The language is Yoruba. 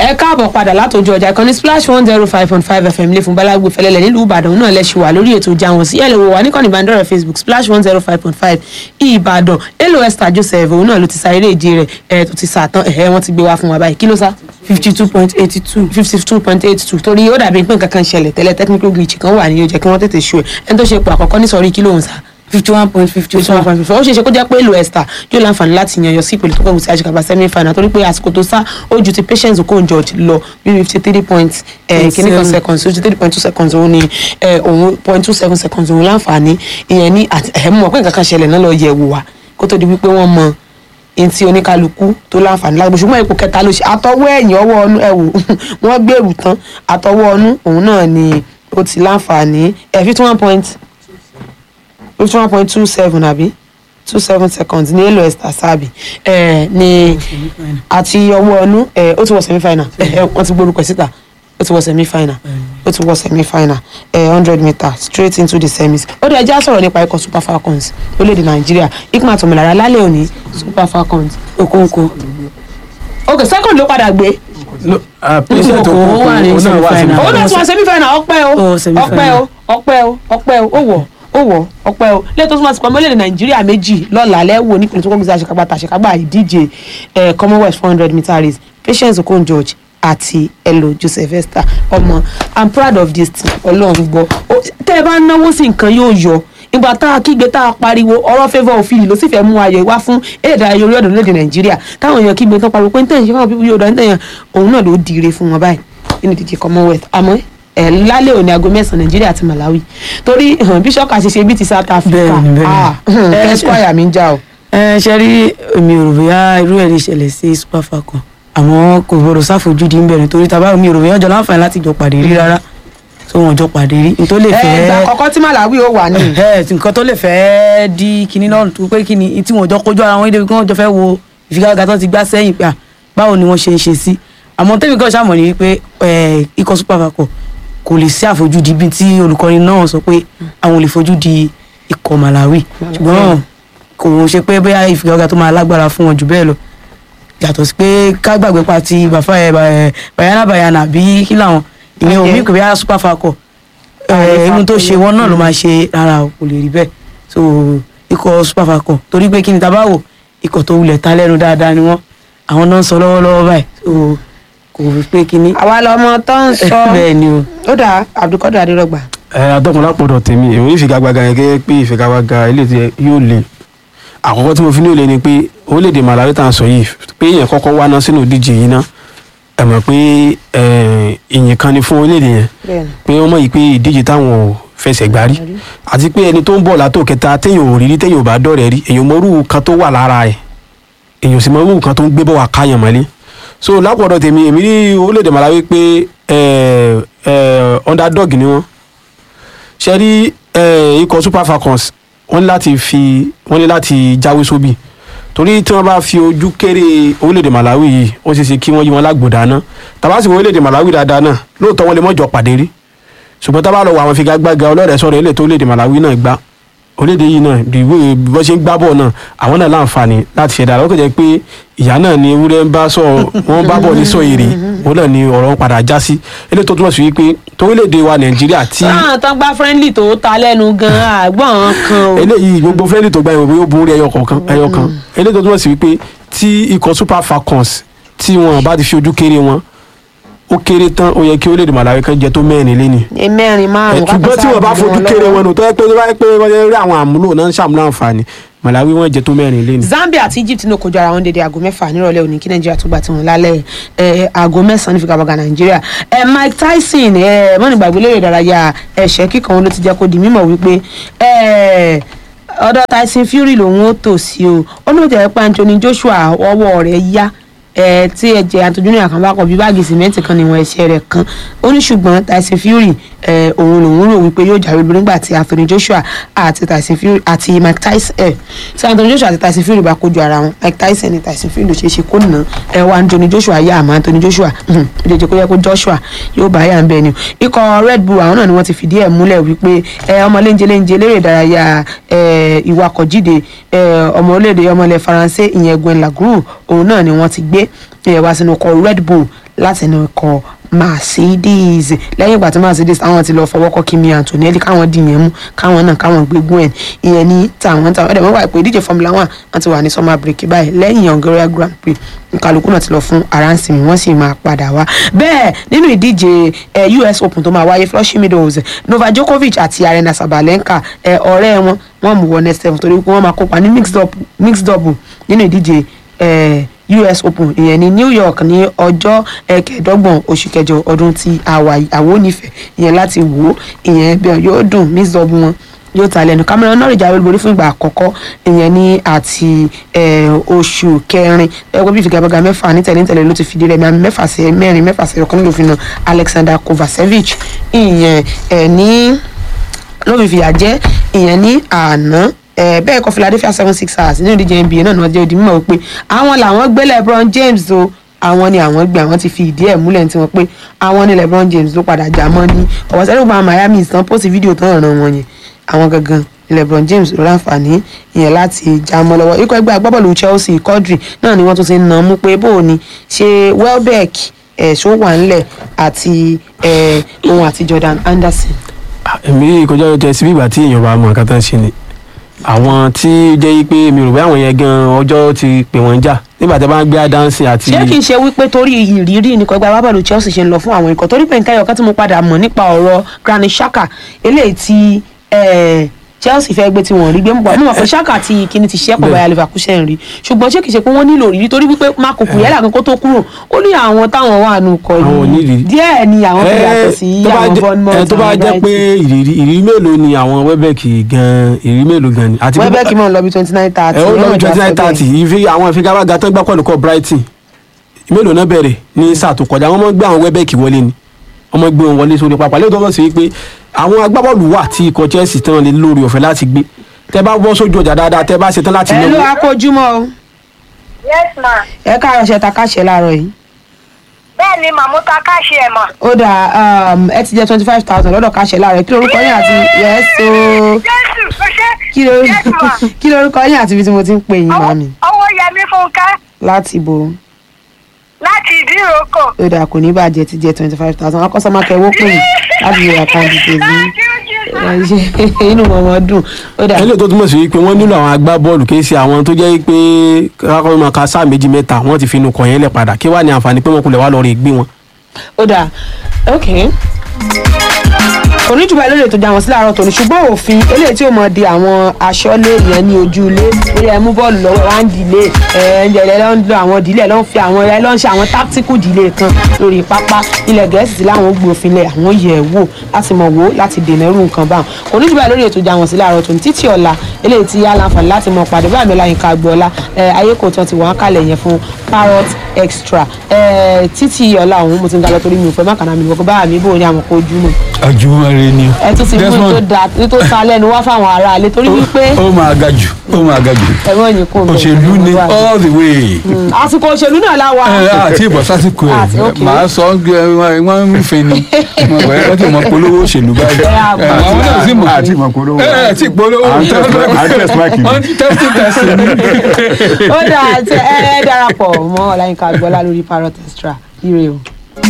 ẹ káàbọ̀ padà látòjú ọjà ìkànnì splash one zero five point five fm lè fún balagbo fẹlẹ́lẹ̀ nílùú ìbàdàn náà lẹ́sùn wà lórí ètò ìjà wọn sí ẹ̀ lè wò wá níkànnì ìbánidọ́rẹ̀ facebook splash one zero five point five ìbàdàn èlò esther joseph òun náà ló ti sa eré ìje rẹ̀ ẹ̀ tó ti sàtán ẹ̀ wọ́n ti gbé wá fún wa báyìí kí ló sá fifty two point eighty two. fifty two point eight two torí ó dàbí pé nǹkan kan ṣẹlẹ̀ tẹ́lẹ̀ technical glitch kan wà ní yóò jẹ́ kí wọ́n tètè ṣu ẹ̀ ẹni tó ṣe ipò àkọ́kọ́ ní sọ̀rí kí lóhùn sá fifty one point fifty fifty one two. point fifty ó ṣeé ṣe kó jẹ́ pé èlò esther yóò láǹfààní láti yan yọ sí ìpele tó kọ̀wé sí àṣekàbà semi final torí pé àsìkò tó sá ó ju ti patience okon george lọ bí fifty three point kìíní kan Seven. seconds fifty three point two seconds òun ni eh, òun point two seven seconds òun láǹfààní ìyẹn ní àti ẹ̀ mọ̀ pé nǹkan kan ṣẹlẹ̀ náà lọ yẹ̀ wò wá kó tó di wípé wọ́n mọ ntí oníkálukú tó láǹfààní lágbo ṣùgbọ́n ipò kẹta ló ṣe àtọwọ́ ẹ̀yìn ọwọ́ ọnú ẹ̀ wò wọ́n gbèrú tán àtọwọ́ ọnú òun náà ni ó ti láǹfààní fifty one point fifty one point two seven àbí two seven seconds ní èlò esther sábì ẹ ní àti ọwọ́ ọnú ẹ ó ti wọ semi final ẹ wọ́n ti gbórúkọ ẹ̀ síta ó ti wọ semi final ó ti wọ semi final ẹ hundred meter straight into the semis ó dẹ̀ já sọ̀rọ̀ nípa ikọ̀ super falcons lórílẹ̀‐èdè nàìjíríà ikú àtọ̀mọ̀lára lálẹ́ òní super falcons okonkwo. ok second ló padà gbé patient Ó wà ní okoko náà wà semi-final. òun náà ti wọ semi final ọpẹ́ o Ó, semi ọpẹ́ final. o ọpẹ́ o ọpẹ́ o ó wọ̀ ó wọ̀ ọpẹ́ o lẹ́tọ́ tó máa ti pọ̀ mọ́lẹ̀ nàìjíríà méjì lọ́la lẹ́wọ̀ nípìnlẹ̀ tó kọ́gbèsè àṣekágbá tàṣekágbá ìdíje eh, commonwealth four hundred meter race patience okon george àti elo joseph esther ọmọ i'm proud of this team ọlọ́run gbọ́ Ó- tẹ́ ẹ bá ń náwó sí nǹkan yóò yọ ìgbà tá a kígbe tá a pariwo ọ̀rọ̀ favour òfin ló sì fẹ́ mú ayọ̀ wá fún eré ìdárayá orí ọ̀dọ̀ lóde nàìjíríà táwọn èèyàn kígbe tán pariwo pé ń tẹ̀yìn fáwọn bíbí yóò dá ń tẹ̀yìn òun náà ló dire fún wọn báyìí nínú ìdíje commonwealth àmọ́ ẹ̀ lálẹ́ òní aago mẹ́sàn-án nàìjíríà àti malawi torí hàn, bishop àṣìṣe bíi ti south africa Bẹ́ẹ̀ni, bẹ́ẹ̀ni. ah hàn, Ẹ, esquire mi ń já o. ẹ ṣe rí èmi ò rò bóyá irú ẹ̀ lè ṣẹlẹ̀ sí super falcon àmọ́ kò gbọdọ̀ sáfojúdi ń bẹ̀rẹ̀ torí tàbá mi ò rò bóyá ọjọ́ láǹfààní láti jọ pàdé rí rárá tó wọn jọ pàdé rí n tó lè ẹ fẹ́ ìgbà àkọ́kọ́ tí malawi ó wà ní. ẹ nǹkan tó lè fẹ́ di kinní náà tó pé kinní tí wọn jọ kojú ara wọn débi kí wọn jọ fẹ́ wo ìfigagbága tó ti gbá sẹ́yìn pé à báwo ni wọ́n ṣe ń ṣe sí àmọ́ tẹ́mi kan ṣàmọ̀ ní wípé ẹ, ikọ̀ super falcon kò lè sí àfojúdi bí tí olùkọ́ni náà sọ pé àwọn ò lè fojú di ikọ̀ malawi ṣùgbọ́n kò ṣe pé bóyá ìfigagbága tó máa lágbára fún wọn jù bẹ́ẹ̀ lọ yàtọ̀ sí pé ká gbàgbé pa ti bàfà ẹ ẹ, bayana bayana bí kí làwọn ìyẹn ò Okay. mí pé bóyá super falcon Àlefa irun tó kò ṣe lè- wọn náà ló máa ṣe rárá o kò lè rí bẹ́ẹ̀ so ikọ̀ super falcon torí pé kí ni tábà wò ikọ̀ tó wulẹ̀ ta lẹ́nu dáadáa ni wọ́n àwọn náà ń sọ lọ́wọ́lọ́wọ́ báyìí so kò rí pé kí ni àwa lọmọ tó ń sọ bẹ́ẹ̀ ni o ó dà abdulkadir adérọgbà ẹ adọ́kun lápọ̀dọ̀ tèmi èmi ìfigagbága yẹn gẹ́gẹ́ pé ìfigagbága ilé tí yóò le àkọ́kọ́ tí mo fi ní òle ni pé orílẹ̀-èdè Malawi tá à ń sọ yìí pé èèyàn kọ́kọ́ wá ná sínú ìdíje yìí ná ẹ mọ̀ pé ẹ, ìyìn kan ni fún orílẹ̀-èdè yẹn bẹ́ẹ̀ni pé wọ́n mọ̀ yìí pé ìdíje táwọn ò fẹsẹ̀ gbá rí àti pé ẹni tó ń bọ̀ látò kẹta téèyàn ò rí rí téèyàn ò bá dọ̀rẹ́ rí èèyàn mọ̀rú kan tó wà lára ẹ̀ èèyàn sì mọ̀rú kan tó ń gbé bọ̀ wá káyàn mọ́lé so lápọ̀dọ̀ tèmi èmi rí orílẹ̀-èdè Malawi pé ẹ, ẹ, underdog ni wọ́n ṣe rí ẹ, ikọ̀ Super Falcons wọ́n ní láti fi wọ́n ní láti jáwé sóbì torí tí wọ́n bá fi ojú kéré orílẹ̀-èdè Malawi yìí ó ṣeé ṣe kí wọ́n yí wọn lágbòdà náà tàbá sì wọ orílẹ̀-èdè Malawi dáadáa náà lóòótọ́ wọn lè mọ̀jọ pàdé rí ṣùgbọ́n tá a bá lọ wọ àwọn figagbága ọlọ́rẹ̀ sọ̀rọ̀ ilé tó orílẹ̀-èdè Malawi náà gbá orílẹ̀-èdè yìí náà bí wọ́n bí wọ́n ṣe ń gbá bọ̀ náà àwọn náà láǹfààní láti ṣe dára ó kò jẹ́ pé ìyá náà ni ewúrẹ́ ń bá sọ wọ́n bá bọ̀ ní sọ èrè òun náà ni ọ̀rọ̀ wọn padà já sí eléyìí tó túmọ̀ sí wípé torílẹ̀-èdè wa Nàìjíríà tí táwọn tán gbá friendly tó ta lẹ́nu gan-an àgbọ̀n kan o. eléyìí gbogbo fẹ́ẹ́lì tó gba ìwé yóò borí ẹyọ kọ̀ọ̀kan ẹyọ kan eléyìí tó túmọ̀ sí wípé tí ikọ̀ Super Falcons tí wọn bá ti fi ojú kéré wọn ó kéré tán ó yẹ kí orílẹ̀-èdè Malawi kan jẹ tó mẹ́rin lé ní ẹ mẹ́rin márùn-ún ṣùgbọ́n tí wọ́n bá fojú kéré wọn nù tó yẹ pé wọ́n pé wọ́n yẹ rí àwọn àmúlò náà ń ṣàmúlò àǹfààní Malawi wọ́n jẹ tó mẹ́rin lé ní. Zambia àti Egypt ní kojú ara wọn dédé aago mẹ́fà nírọ̀lẹ́ òní kí Nàìjíríà tó gbà tí wọn lálẹ́ ẹ̀ aago mẹ́sàn-án ní figagbága Nàìjíríà ẹ̀ Mike Tyson ẹ̀ mọ́nìgbàgbé lérè ìdárayá ẹ̀ṣẹ́ kíkan ló ti jẹ́ kó di mímọ̀ wípé ẹ̀ ọ̀dọ̀ Tyson Fury lòun ó tò sí o ó ní òjò ẹ̀pẹ́ Anthony Joshua ọwọ́ rẹ̀ yá ẹ tí ẹ̀jẹ̀ Anthony Joshua kan bá kọ bí báàgì sìmẹ́ǹtì kan níwọ̀n ẹ̀ṣẹ̀ rẹ̀ kan ó ní ṣùgbọ́n Tyson Fury ẹ òun lòun rò wípé yóò jáwé lórí nígbà tí Anthony Joshua àti Tyson Fury àti Mike Tyson ẹ tí Anthony Joshua àti Tyson Fury bá kojú ara wọn Mike Tyson ní Tyson Fury ló ṣeé ṣe kó nà ẹ wá Anthony Joshua yá àmọ́ Anthony Joshua ó lè jẹ́ kó yẹ kó Joshua yóò bá yà ń bẹ ni ikọ̀ Red Bull àwọn náà ni wọ́n ti fìdí ẹ̀ múlẹ̀ wípé ẹ ọmọ léńjẹ léńjẹ lérè ìdárayá ẹ ìwakọ̀jíde ẹ ọmọ orílẹ̀-èdè ọmọ ilẹ̀ Faransé ìyẹn Gwen Lagroux òun náà ni wọ́n ti gbé ẹ wá sínú ọkọ̀ Red Bull látẹnu ikọ̀ Mercedes lẹ́yìn ìgbà tí Mercedes àwọn ti lọ fọwọ́ kọ́ Kimi Antonelli káwọn dì yẹn mú káwọn náà káwọn gbégun ẹ̀ ìyẹn ní tàwọn táwọn ẹ̀dẹ̀ mọ́wá ìpè ìdíje Formula One wọ́n ti wà ní summer break báyìí lẹ́yìn Hungarian Grand Prix kálukú náà ti lọ fún aránsìmí wọ́n sì máa padà wá bẹ́ẹ̀ nínú ìdíje eh, US Open tó máa wáyé Flushing Meadows Novak Djokovic àti Arena Sabalenka eh, ọ̀rẹ́ wọn wọ́n mú wọ next seven torí pé wọ́n máa kópa ní mixed up mixed double nínú ìdíje eh, US Open ìyẹn ní New York ní ọjọ́ eh, kẹẹ̀ẹ́dọ́gbọ̀n oṣù kẹjọ ọdún tí àwa àwọn onífẹ̀ẹ́ ìyẹn láti wò ó ìyẹn bẹ́ẹ̀ yóò dùn mixed double wọn yóò ta lẹ́nu Cameron Norrie jáwé olúborí fún ìgbà àkọ́kọ́ ìyẹn ní àti eh, oṣù kẹrin ẹgbẹ́ bí ìfigagbága mẹ́fà ní tẹ̀léńtẹ̀lé ló ti fìdí rẹ̀ àmì mẹ́fà sí mẹ́rin mẹ́fà sí ọ̀kan ló fi na Alexander Kovacevic ìyẹn eh, ní ló fi fìyà jẹ ìyẹn ní àná ẹ bẹ́ẹ̀ kọ́ Philadelphia seven six hours nínú ìdíje NBA náà ni wọ́n jẹ́ odi mímọ̀ wípé àwọn làwọn gbé LeBron James o àwọn ni àwọn gbé àwọn ti fi ìdí ẹ̀ múlẹ̀ tí wọ́n pé àwọn ni LeBron James ló padà já mọ́ ní ọ̀wọ́ sẹ́dọ̀ gba Miami ìsàn pósì fídíò tán ràn wọ́n yẹn àwọn gangan ni LeBron James ló láǹfààní ìyẹn láti já mọ́ lọ́wọ́ ikọ̀ ẹgbẹ́ agbábọ́ọ̀lù Chelsea Quadri náà ni wọ́n tún ti ń nà mú pé bó o ní ṣe Welbeck ẹ̀ ṣó wà ńlẹ̀ àti ẹ̀ òun àti Jordan Anderson èmi kọjá ló tẹ síbí ìgbà tí èèyàn bá mọ nǹkan tán ṣe ni àwọn tí jẹ́ pé mi rò pé àwọn yẹn gan ọjọ́ ti pè wọ́n jà nígbà tí a bá ń gbé àdánsìn àti. ṣé kìí ṣe wípé torí ìrírí nìkan gba wábàlù Chelsea ṣe ń lọ fún àwọn ikọ̀ torí pé nǹkan ẹ̀yọ̀kan tí mo padà mọ̀ nípa ọ̀rọ̀ Granit Xhaka eléyìí tí eh, Chelsea fẹ́ gbé tí wọ́n rí gbé mọ̀ mọ̀ pé Xhaka ti kíni ti ṣẹ́pọ̀ báyà Leverkusen rí ṣùgbọ́n ṣé kìí ṣe pé wọ́n nílò rírí torí wípé Marco Kuyela kan kó tó kúrò ó ní àwọn táwọn wà nù kọ Àwọn ò ní yìí ìrírí. díẹ̀ ni àwọn fi yàtọ̀ sí tó bá àwọn jẹ́- Bournemouth ẹ, tó bá àwọn jẹ́ pé Brighton. ìrírí ìrírí mélòó ni àwọn Welbeck gan ìrírí mélòó gan ni. àti Welbeck mọ̀ ń lọ bí twenty nine thirty ẹ ó lọ twenty nine thirty ìfi àwọn ìfigagbága tó ń gbá pẹ̀lú kọ́ Brighton mélòó náà bẹ̀rẹ̀ ní sáà tó kọjá wọ́n mọ̀ gbé àwọn Welbeck wọlé ni wọ́n mọ̀ gbé wọn wọlé sórí pápá lẹ́yìn tó mọ̀ sí wípé àwọn agbábọ́ọ̀lù wà tí ikọ̀ Chelsea tán lè lórí ọ̀fẹ́ láti gbé tẹ bá bọ́ sójú ọjà dáadáa tẹ bá ṣetán láti ẹ ló náwó akójúmọ́ o yes ma ẹ káàárọ̀ ṣe ta káṣẹ láàárọ̀ yìí. bẹ́ẹ̀ ni màmúta káṣí ẹ̀ mà. ó dà um, ẹ ti jẹ twenty five thousand lọ́dọ̀ káṣẹ láàárọ̀ kí lorúkọ yín àti yẹ́sọ jésù ó ṣe kí lorúkọ yes ma. kí lorúkọ yín àti ibi tí mo ti ń pè yín màmí owó yẹmí fúnkẹ́ láti ibo láti ìdíròkò. ó dà kò ní bàjẹ́ ti jẹ twenty five thousand wọn kọ́ sọ́mọ́ kẹwọ́ pè yín láti yọ àkáǹtì tèmi inú wọn dùn ó dà ẹlẹ́yìn tó túmọ̀ sí wípé wọ́n nílò àwọn agbábọ́ọ̀lù kì í ṣe àwọn tó jẹ́ pé kákọ́ máa ka sáà méjì mẹ́ta wọ́n ti fi inú kàn yẹn lẹ̀ padà kí wàá ní àǹfààní pé wọ́n kulẹ̀ wá lọ rè gbé wọn. ó dà ok oníjùbọ̀ lórí ètò ìjàwọ̀n sí láàárọ̀ tòní ṣùgbọ́n òfin eléyìí tí ó mọ̀ di àwọn aṣọ́lé yẹn ní ojú ilé bóyá ẹ mú bọ́ọ̀lù lọ́wọ́ wá ń dìlé ẹ ń jẹ̀lẹ̀ lọ́n lo àwọn dìlé lọ́n fi àwọn ẹ lọ́n ṣe àwọn tactical dìlé kan lórí pápá ilẹ̀ gẹ̀ẹ́sì tí láwọn gbé òfin lẹ̀ àwọn yẹ̀ ẹ́ wò láti mọ̀ wò láti dènà irú nǹkan báwọn oníjùbọ̀ lórí ètò ìjàwọ̀n sí láàárọ̀ tòní títí ọ̀la eléyìí tí aláǹfààní láti mọ̀ pàdé báyìí mẹ́la yín ká gbọ́lá ayé kò tán ti wọ́n kalẹ̀ yẹn fún parrot extra ẹ, títí ọ̀la òun mo ti ń galọ torí mi ò fẹ́ má kàná mi wọ́n kó báyà mi bò ní àwọn kó ojú mọ̀ ajumare ni ẹ tún ti mú Desmond, tó da tó ta lẹ́nu wá fáwọn aráalé torí wípé ó máa ga jù ó máa ga jù ẹ̀rọ yìí kò bẹ̀rẹ̀ òṣèlú ni wà. all the way Mm, àsìkò òṣèlú náà la wà. ẹ àti ìbọ̀ sásìkò Àti- ẹ̀ okay. màá sọ ọ́ gbé wọ́n ń fin ni mo gbọ́ ẹ ti mọ polówó òṣèlú báyìí Ẹ á ẹ, àwọn náà sì mọ̀ àti ìmọ̀ polówó. ẹ ẹ ti polówó À ń test mic- à ń test mic ni. wọ́n ti test test ni. ó dáa tẹ ẹ darapọ̀ mọ́ ọláyínká gbọ́lá lórí parrot extra ire o.